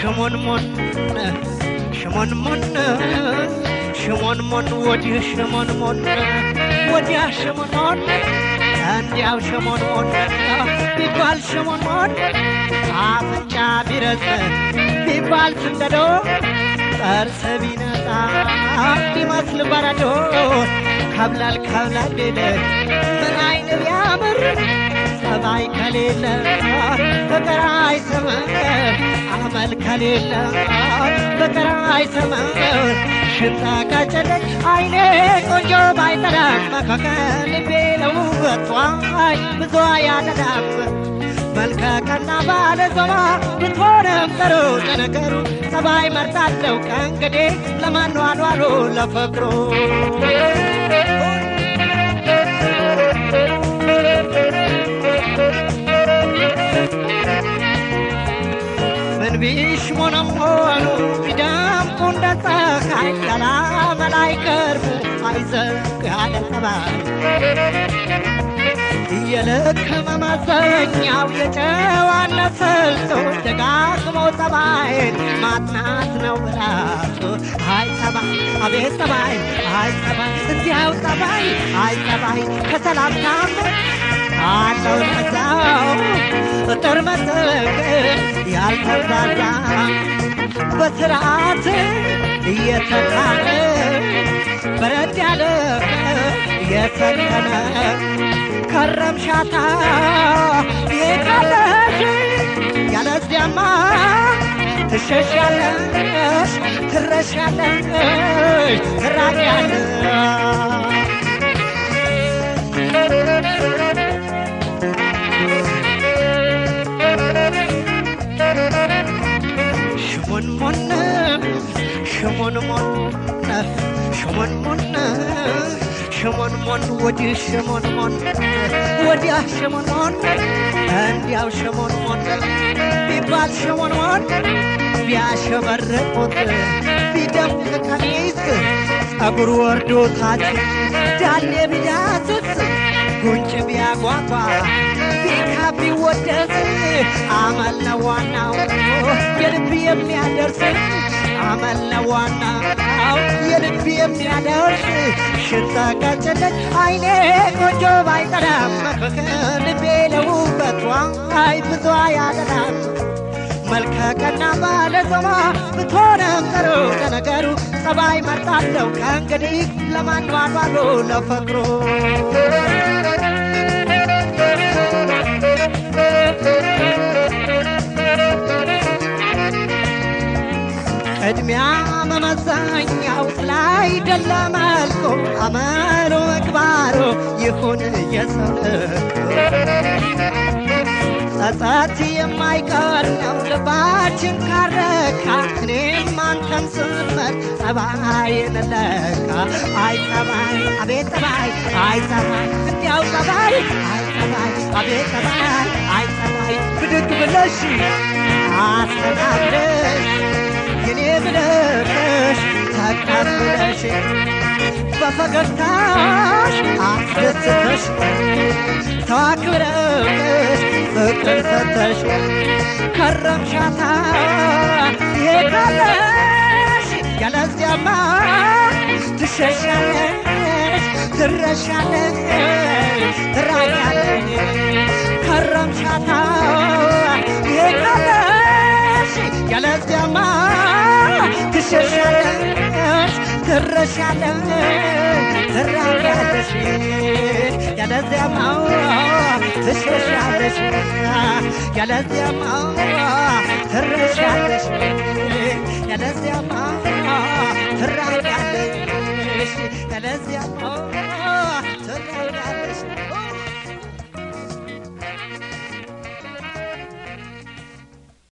ሽሞንሞን ሽሞንሞን ሽሞንሞን ወዲህ ሽሞንሞን ወዲያ ሽሞንሞን እንዲያው ሽሞንሞን ቢባል ሽሞንሞን አፍንጫ ቢረዝም ቢባል ስንደዶ ጥርስ ቢነጣ ቢመስል በረዶ ከብላል ከብላል ቢል ምን አይን ቢያምር ጸባይ ከሌለ ፍቅር አይሰምር አመል ከሌለ ፍቅር አይሰምር ሽታ ካጨለች አይኔ ቆንጆ ባይጠላም መካከል ልቤ ለውበቷ ብዙ ያደላም መልከ ቀና ባለ ዞማ ብትሆንም ጥሩ ለነገሩ ጸባይ መርጣለው ከእንግዲህ ለማኗኗሩ ለፍቅሩ ምን ቢሽ ሞነሞኑ ቢደምቁ እንደ ፀሐይ ያላመል አይቀርቡ አይዘግ ያለ ጠባይ የልክ መመዘኛው የጨዋነት ስልቱ ደጋግሞ ጠባይን ማጥናት ነው ራሱ። አይ ጠባይ አቤት ጠባይ አይ ጠባይ እንዲያው ጠባይ አይ ጠባይ ከሰላምታም አለው ለዛው እጥር መጠቅ ያልተብራራ በስርዓት እየተካነ በረድ ያለ የሰከነ ከረምሻታ ይቃለሽ ያለዚያማ ትሸሻለሽ ትረሻለሽ ትራቂያለሽ ሽሞንሞን ሽሞንሞን ሽሞንሞን ሽሞንሞን ወዲህ ሽሞንሞን ወዲያ ሽሞንሞን እንዲያው ሽሞንሞን ቢባል ሽሞንሞን ቢያሸበርቁት ቢደምቅ ቀሚስ ጸጉር ወርዶ ታች ዳሌ ቢዳስስ ጉንጭ ቢያጓጓ ቢካ ቢወደስ አመል ነው ዋናው የልብ የሚያደርስ አመል ነው ዋናው የልብ የሚያደርስ ሽታ ቀጭለት አይኔ ቆንጆ ባይጠላም ልቤ ለውበቷ አይ ብዙ ያደላም መልከ ቀና ባለ ዞማ ብትሆንም ጥሩ ለነገሩ ጸባይ መርጣለው ከእንግዲህ ለማንባባሉ ለፍቅሩ ቅድሚያ መመዘኛው ላይ ደለ መልኩ አመሉ ምግባሩ ይሁን የሰው ጸጸት የማይቀር ነው ልባችን ካረካ እኔም አንተም ስመር ጸባይን ለካ አይ ጸባይ አቤት ጸባይ አይ ጸባይ እንዲያው ጸባይ አይ ጸባይ አቤት ጸባይ አይ ጸባይ ብድግ ብለሽ አስተናግደሽ የኔ ብለሽ ተቀብለሽ በፈገግታሽ አስደስተሽ ተዋክብረሽ ፍቅር ሰተሽ ከረምሻታ ይሄዳለሽ ያለዚያማ ትሸሻለሽ ትረሻለሽ ትራቂያለሽ ከረምሻታ ይሄዳለሽ ያለዚያማ ትሸሻለሽ ትረሻለሽ ትራቂያለሽ ያለዚያማ ትሸሻለሽ ያለዚያማ ትረሻለሽ ያለዚያ